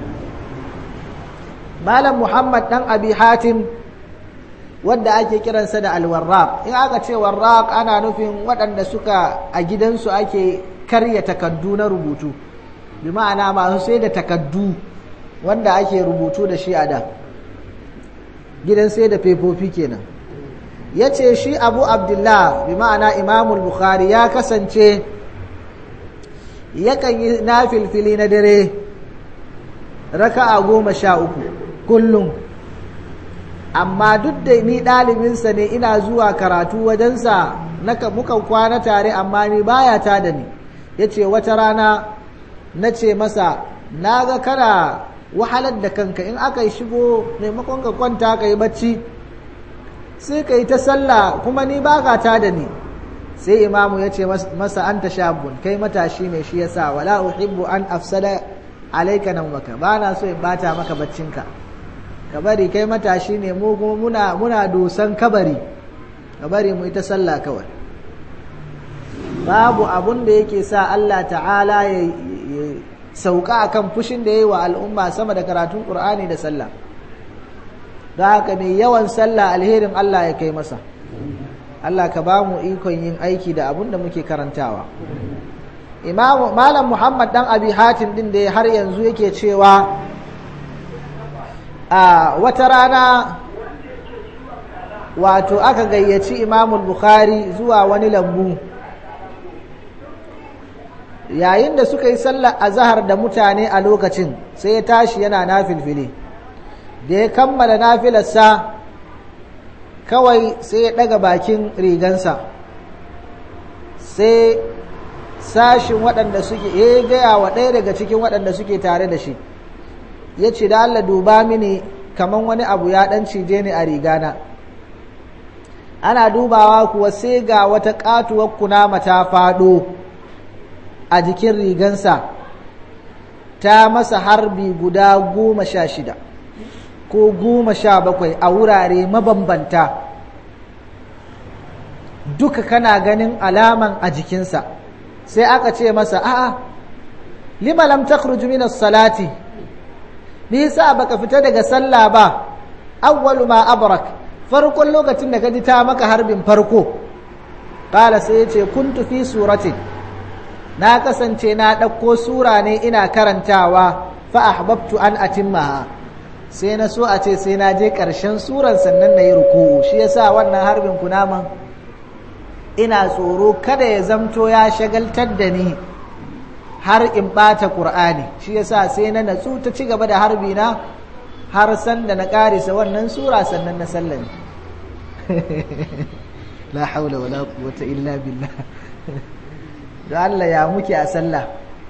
malam muhammad dan abi hatim wadda ake kiransa da alwarraq in aka ce warraq ana nufin waɗanda suka a gidansu ake karya takaddu na rubutu bi ma'ana masu sai da takaddu wanda ake rubutu da shi a da gidan sai da fefofi kenan ya ce shi abu abdullah bi ma'ana imamul bukhari ya kasance yakan yi na filfili na dare raka'a goma sha uku kullum amma duk da ni ɗalibinsa ne ina zuwa karatu wajensa mukan kwana tare amma ni baya ta da ni ya ce wata rana na ce masa na ga kana wahalar da kanka in aka yi shigo maimakon ka kwanta ka yi bacci sai ka yi ta sallah kuma ni ba ka ta da ni sai imamu ya ce masa an ta shabun kai matashi ne shi yasa wala uhibbu an afsada alaika nan maka ba na so in bata maka baccinka ka bari kai matashi ne mu kuma muna muna dosan kabari ka bari mu ita sallah kawai babu abun da yake sa Allah ta'ala ya sauka akan fushin da yayi wa al'umma sama da karatun Qur'ani da sallah da haka mai yawan sallah alherin Allah ya kai masa Allah ka ba mu ikon yin aiki da abun da muke karantawa Imam Malam Muhammad dan Abi Hatim din da har yanzu yake cewa a wata rana wato aka gayyaci imamul bukhari zuwa wani lambu yayin da suka yi sallar azahar da mutane a lokacin sai ya tashi yana nafilfili da ya kammala nafilarsa kawai sai ya daga bakin rigansa sai sashin waɗanda suke ya gaya wa ɗaya daga cikin waɗanda suke tare da shi ya ce da Allah duba mini kaman wani abu ya ɗan cije ni a rigana ana dubawa kuwa sai ga wata ƙatuwar kunama ta faɗo a jikin rigansa ta masa harbi guda goma sha shida ko goma sha bakwai a wurare mabambanta duka kana ganin alaman a jikinsa sai aka ce masa a'a lima lam takhruj min as-salati me yasa baka fita daga sallah ba awwalu ma abrak farkon lokacin da ka ji ta maka harbin farko ƙala sai ya ce kuntu fi suratin na kasance na ɗauko sura ne ina karantawa fa ahbabtu an atimmaha sai na so a ce sai na je ƙarshen suran sannan na yi ruku'u shi yasa wannan harbin kunaman ina tsoro kada ya zamto ya shagaltar da ni har in ɓata ƙur'ani shi yasa sai na natsu ta ci gaba da harbi na har sanda na ƙarisa wannan sura sannan na sallami la haula wala quwwata illa billah don Allah ya muke a sallah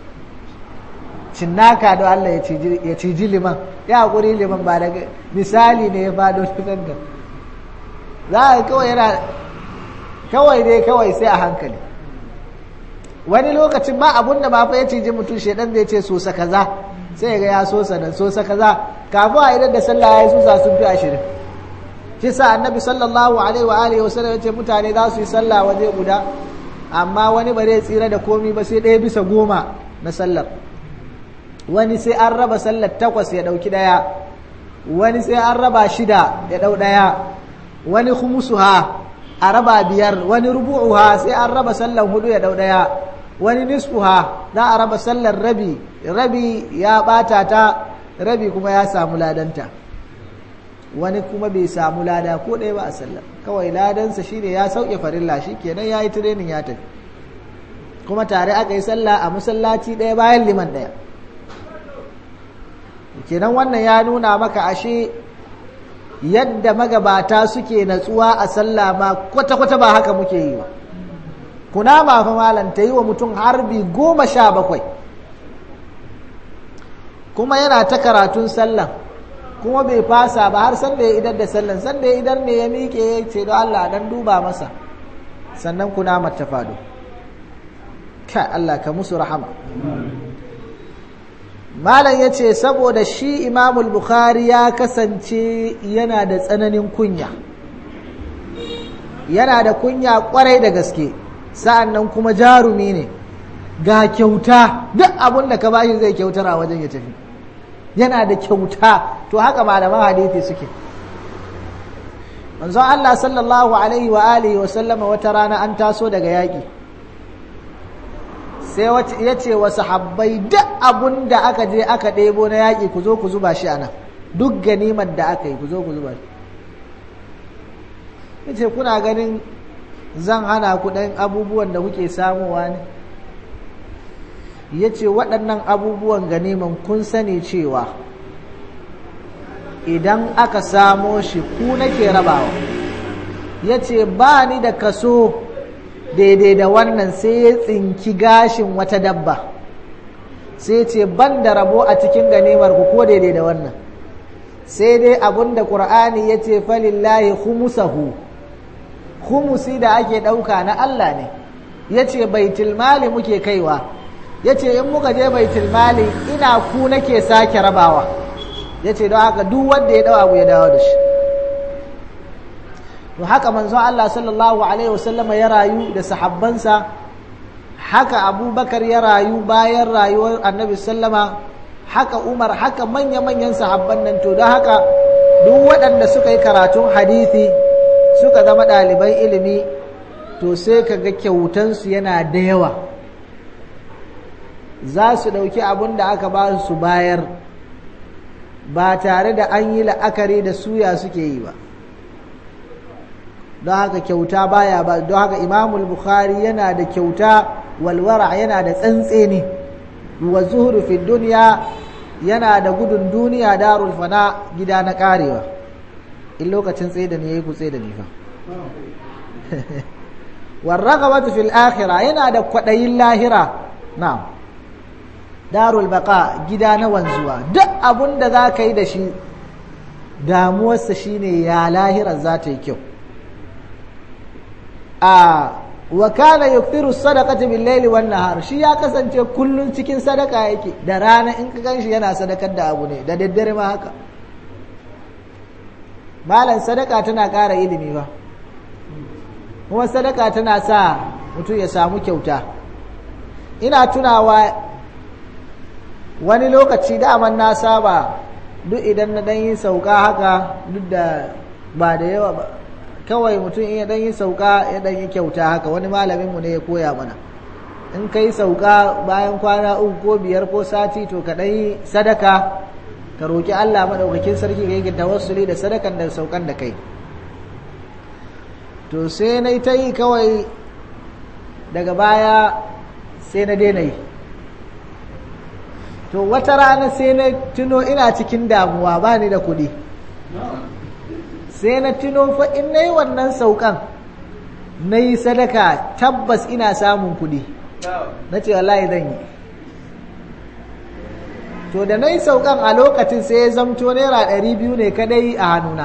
cinnaka don Allah ya ciji liman ya haƙuri liman ba daga misali ne ya faɗo cikin da za a kawai yana kawai dai kawai sai a hankali wani lokacin ba abun da ba fa ya ciji mutum shedan zai ce sosa kaza sai ga ya sosa da sosa kaza kafin a idan da sallah ya susa sun fi ashirin shi sa annabi sallallahu alaihi wa alihi wasallam ya ce mutane za su yi sallah waje guda amma wani ba zai tsira da komi ba sai ɗaya bisa goma na sallar wani sai an raba sallar takwas ya ɗauki ɗaya wani sai an raba shida ya ɗau ɗaya wani humusuha a raba biyar wani rubu'uha sai an raba sallar hudu ya ɗau ɗaya wani nisfuha za a raba sallar rabi rabi ya ɓata ta rabi kuma ya samu ladanta wani kuma bai samu lada ko ɗaya ba a sallar kawai ladansa shine ya sauke farilla shi kenan ya yi tirenin ya tafi kuma tare aka yi sallah a masallaci ɗaya bayan liman ɗaya kenan wannan ya nuna maka ashe yadda magabata suke natsuwa a sallah ma kwata-kwata ba haka muke yi ba kuna ma fa malam ta yi wa mutum harbi goma sha bakwai kuma yana ta karatun sallah kuma bai fasa ba har sanda ya idar da sallan sanda ya idar ne ya miƙe ya ce don Allah dan duba masa sannan kuna mata fado ka Allah ka musu rahama malam ya ce saboda shi imamul bukhari ya kasance yana da tsananin kunya yana da kunya kwarai da gaske sa'an nan kuma jarumi ne ga kyauta duk abin da ka bashi zai kyautar a wajen ya tafi yana da kyauta to haka malaman hadithi suke manzon Allah sallallahu alaihi wa alihi wa sallama wata rana an taso daga yaƙi sai ya ce wa sahabbai duk abun da aka je aka ɗebo na yaƙi ku zo ku zuba shi a nan duk ganimar da aka yi ku zo ku zuba shi ya ce kuna ganin zan hana ku ɗan abubuwan da kuke samuwa ne ya ce waɗannan abubuwan ganiman kun sani cewa idan aka samo shi ku nake rabawa ya ce ba ni da kaso daidai da wannan sai ya tsinki gashin wata dabba sai ce ban da rabo a cikin ganimar ku ko daidai da wannan sai dai abun da ƙur'ani ya ce falillahi humusahu humusi da ake ɗauka na Allah ne ya ce baitul mali muke kaiwa ya ce in muka je baitul mali ina ku nake sake rabawa ya ce don haka duk wanda ya dawa abu ya dawo da shi to haka manzo Allah sallallahu alaihi wasallam ya rayu da sahabbansa haka abubakar ya rayu bayan rayuwar annabi sallama haka umar haka manya-manyan sahabban nan to don haka duk waɗanda suka yi karatun hadithi suka zama ɗaliban ilimi to sai ka ga kyautansu yana da yawa za su ɗauki abin da aka ba su bayar ba tare da an yi la'akari da suya suke yi ba don haka kyauta baya ba don haka imamul bukhari yana da kyauta walwara yana da tsantseni wa zuhuru fi duniya yana da gudun duniya darul fana gida na karewa in lokacin tsaye da ni yayi ku tsaye da ni fa warragabatu fil akhirah yana da kwadayin lahira na'am darul baqa gida na wanzuwa duk abun da za ka yi da shi damuwarsa shine ya lahirar za ta yi kyau a wa kana yukthiru sadaqati bil layli wan nahar shi ya kasance kullun cikin sadaka yake da rana in ka ganshi yana sadakar da abu ne da daddare ma haka malan sadaka tana ƙara ilimi ba kuma sadaka tana sa mutum ya samu kyauta ina tunawa wani lokaci daman na saba duk idan na ɗan yi sauka haka duk da ba da yawa ba kawai mutum in ya dan yi sauka ya dan yi kyauta haka wani malaminmu ne ya koya mana in ka yi sauka bayan kwana uku ko biyar ko sati to ka yi sadaka ka roƙi Allah maɗaukakin sarki ka yi tawassuli da sadakan da saukan da kai to sai na ta yi kawai daga baya sai na daina yi to wata rana sai na tuno ina cikin damuwa ba ni da kuɗi sai na tuno fa in na yi wannan saukan na yi sadaka tabbas ina samun kuɗi na ce wallahi zan yi to da na yi saukan a lokacin sai ya zamto naira ɗari biyu ne kadai a hannuna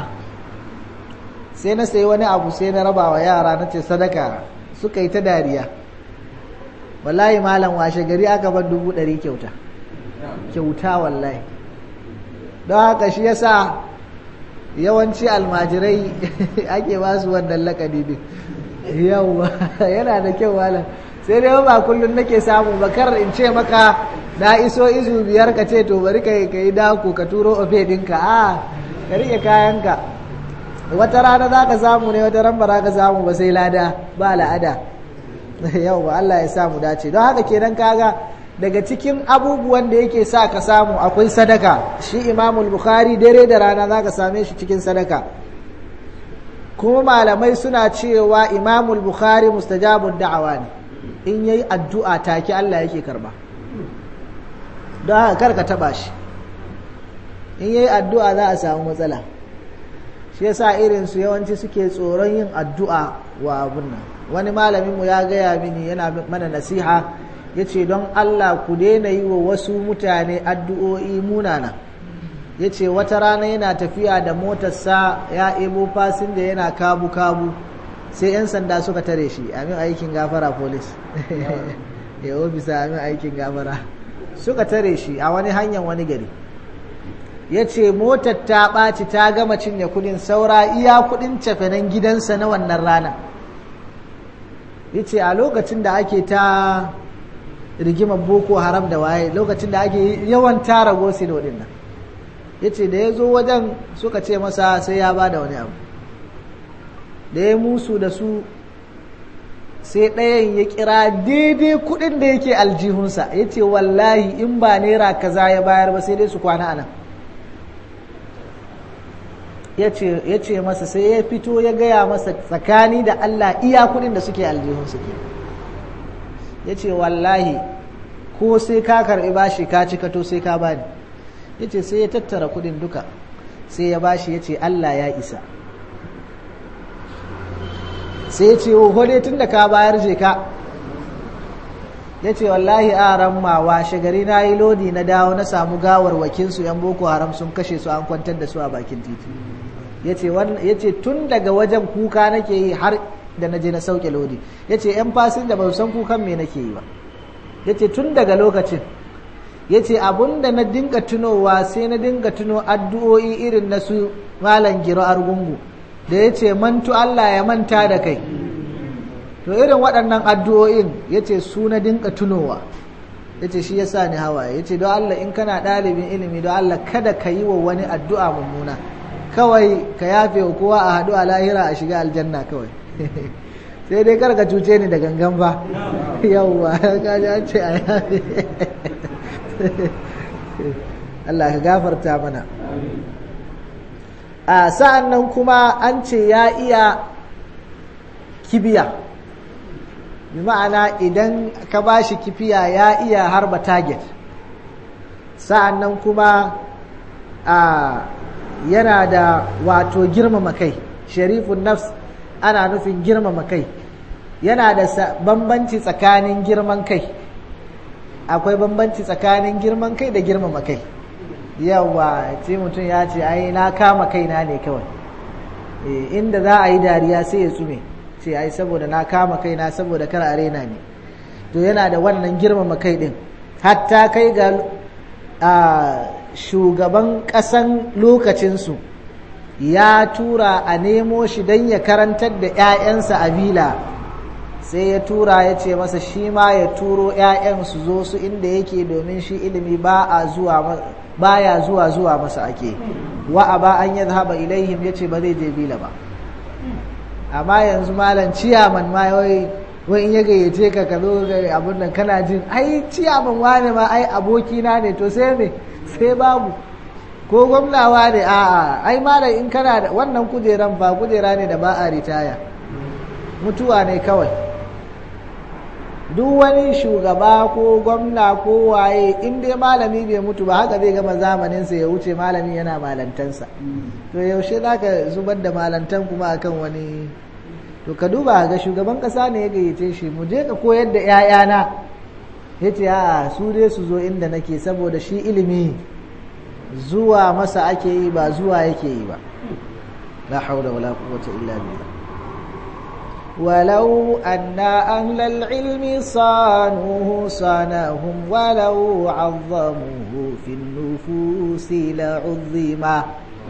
sai na sayi wani abu sai na raba wa yara na ce sadaka suka yi ta dariya wallahi malam washe gari aka bar dubu ɗari kyauta kyauta wallahi don haka shi yasa yawanci almajirai ake ba su wannan lakani din yawwa yana da kyau malam sai dai ba kullum nake samu bakar in ce maka na iso izu biyar ka ce to bari ka yi dako ka turo ofe dinka a ka rike kayanka wata rana za ka samu ne wata ran ba za ka samu ba sai lada ba la'ada yau ba Allah ya samu dace don haka kenan kaga daga cikin abubuwan da yake sa ka samu akwai sadaka shi imamul bukhari dare da rana za ka same shi cikin sadaka kuma malamai suna cewa imamul bukhari mustajabun da'awa ne in yayi addu'a take Allah yake karba don haka karka taba shi in yayi addu'a za a samu matsala shi yasa irin su yawanci suke tsoron yin addu'a wa abun nan wani malamin mu ya gaya mini yana mana nasiha yace don Allah ku daina yi wa wasu mutane addu'o'i munana yace wata rana yana tafiya da motarsa ya ebo fasin da yana kabu kabu sai 'yan sanda suka tare shi amin aikin gafara polis ya ofisa amin aikin gafara suka tare shi a wani hanyar wani gari ya ce motar ta ɓaci ta gama cinye kudin saura iya kudin cefenen gidansa na wannan rana ya ce a lokacin da ake ta rigimar boko haram da waye lokacin da ake yawan tara gosilo din nan ya ce da ya zo wajen suka ce masa sai ya ba da wani abu da ya musu da su sai ɗayan ya kira daidai kuɗin da yake aljihunsa ya ce wallahi in ba naira kaza ya bayar ba sai dai su kwana anan ya ce masa sai ya fito ya gaya masa tsakani da Allah iya kuɗin da suke aljihunsa ke ya ce wallahi ko sai ka karɓi bashi ka cika to sai ka bani ya ce sai ya tattara kuɗin duka sai ya bashi ya ce Allah ya isa sai ce hode tun da ka bayar je ka ya ce wallahi a ramma washe gari na yi lodi na dawo na samu gawar wakinsu yan boko haram sun kashe su an kwantar da su a bakin titi ya ce tun daga wajen kuka nake yi har da na je na sauke lodi ya ce yan fasin da ba san kukan me nake yi ba ya ce tun daga lokacin ya ce da na dinga tunowa sai na dinga tuno addu'o'i irin na su malam giro argungu da ya ce mantu Allah ya manta da kai to irin waɗannan addu'o'in ya ce su na dinka tunowa ya ce shi ya sa ni hawaye ya ce don Allah in kana ɗalibin ilimi don Allah kada ka yi wa wani addu'a mummuna kawai ka yafe wa kowa a haɗu a lahira a shiga aljanna kawai sai dai kar ka cuce ni da gangan ba yauwa ka ji an ce a yafe Allah ka gafarta mana a sa'an nan kuma an ce ya iya kibiya bi ma'ana idan ka ba shi kifiya ya iya harba target sa'an nan kuma a yana da wato girmama kai sharifun nafs ana nufin girmama kai yana da bambanci tsakanin girman kai akwai bambanci tsakanin girman kai da girmama kai yawa ce mutum ya ce ai na kama kaina ne kawai inda za a yi dariya sai ya tsume ce ai saboda na kama kaina saboda kar a raina ne to yana da wannan girmama kai din hatta kai ga shugaban ƙasan lokacinsu ya tura a nemo shi don ya karantar da 'ya'yansa a bila sai ya tura ya ce masa shi ma ya turo 'ya'yan su zo su inda yake domin shi ilimi ba a zuwa baya zuwa zuwa masa ake wa aba an yadhhaba ilaihim yace ba zai je bila ba amma yanzu malam ciyaman ma wai wai in ya gayyace ka ka zo ga abin nan kana jin ai ciyaman wane ma ai abokina ne to sai me sai babu ko gwamnawa ne a'a ai malam in kana da wannan kujeran ba kujera ne da ba a ritaya mutuwa ne kawai duk wani shugaba ko gwamna ko waye in dai malami bai mutu ba haka zai gama zamaninsa ya wuce malami yana malantansa to yaushe za ka zubar da malantan kuma akan wani to ka duba ga shugaban kasa ne ya gayyace shi mu je ka koyar da 'ya'yana ya ce a su dai su zo inda nake saboda shi ilimi zuwa masa ake yi ba zuwa yake yi ba la haula wala quwwata illa billah ولو أن أهل العلم صانوه صانهم ولو عظموه في النفوس لعظما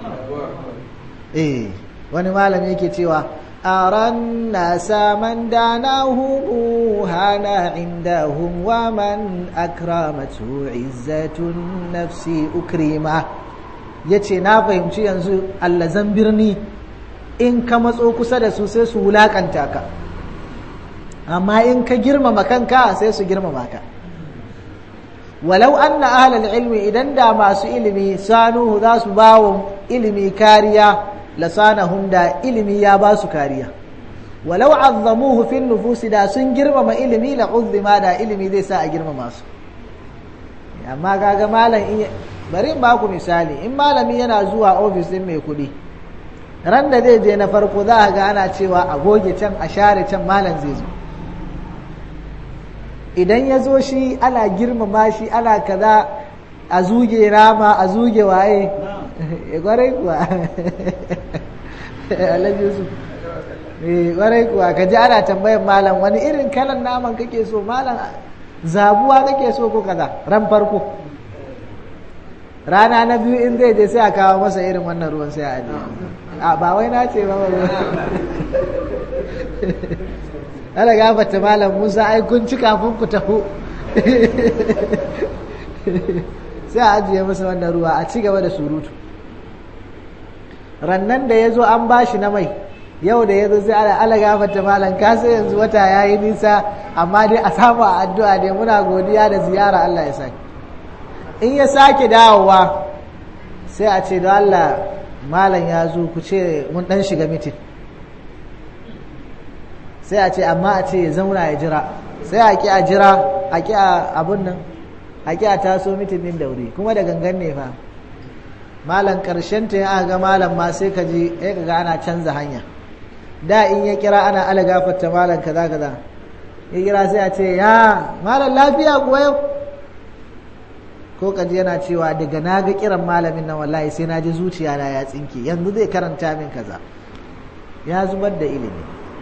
إيه wani malami yake cewa aran nasa man danahum hana indahum wa man akramatu izzatun nafsi ukrima yace na fahimci yanzu allazan birni in ka matso kusa da su sai su wulakanta ka amma in ka girmama kanka sai su girmama ka walau anna ahlal ilmi idan da masu ilimi sanuhu za su bawo ilimi kariya lasanahum da ilimi ya ba su kariya walau azzamuhu fi nufusi da sun girmama ilimi la uzzima da ilimi zai sa a girmama su amma kaga malam bari in baku misali in malami yana zuwa ofis din mai kuɗi ran da zai je na farko za a ga ana cewa a goge can a share can malam zai zo idan ya zo shi ana girmama shi ana kaza a zuge rama a zuge waye ya gwarai kuwa alhaji yusuf gwarai kuwa ka ji ana tambayan malam wani irin kalan naman kake so malam zabuwa kake so ko kaza ran farko rana na biyu in zai je sai a kawo masa irin wannan ruwan sai a ajiye a ba wai na ce ba ba ana gafata malam musa ai kun ci kafin ku taho sai a ajiye masa wannan ruwa a ci gaba da surutu rannan da ya zo an ba shi na mai yau da ya zo sai ana ala gafata malam ka sai yanzu wata ya yi nisa amma dai a samu a addu'a dai muna godiya da ziyara Allah ya sake in ya sake dawowa sai a ce da Allah malam ya zo ku ce mun dan shiga mitin sai a ce amma a ce ya zauna ya jira sai a ki a jira a ki a abun nan a ki a taso mitin din daure kuma da gangan ne fa malam karshen ta ya ga malam ma sai ka ji ya ga ana canza hanya da in ya kira ana ala gafarta malam kaza kaza ya kira sai a ce ya malam lafiya kuwa yau ko kaji yana cewa daga na ga kiran malamin nan wallahi sai na ji zuciya na ya tsinke yanzu zai karanta min kaza ya zubar da ilimi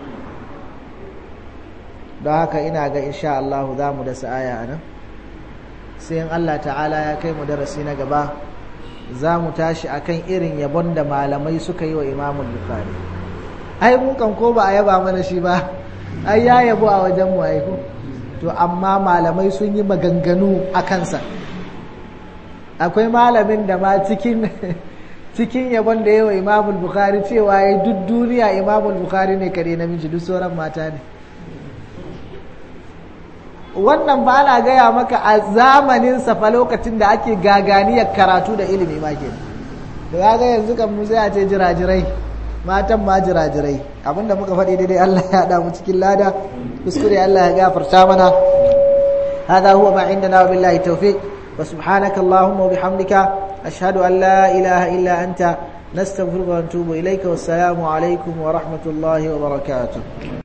don haka ina ga insha Allah za mu da sa'aya a nan sai in Allah ta'ala ya kai mu darasi na gaba za mu tashi akan irin yabon da malamai suka yi wa imamul bukhari ai mu kan ko ba a yaba mana shi ba ai ya yabo a wajen mu ai to amma malamai sun yi maganganu a kansa akwai malamin da ma cikin cikin yabon da yawa imamul bukhari cewa ya duk duniya imamul bukhari ne kare namiji duk sauran mata ne wannan ba na gaya maka a zamanin fa lokacin da ake gaganiyar karatu da ilimi ma ke da ga yanzu kan mu sai a ce jirajirai matan ma jirajirai abinda muka faɗi daidai Allah ya haɗa mu cikin lada kuskure Allah ya gafarta mana هذا هو ما عندنا وبالله التوفيق وسبحانك اللهم وبحمدك أشهد أن لا إله إلا أنت نستغفرك ونتوب إليك والسلام عليكم ورحمة الله وبركاته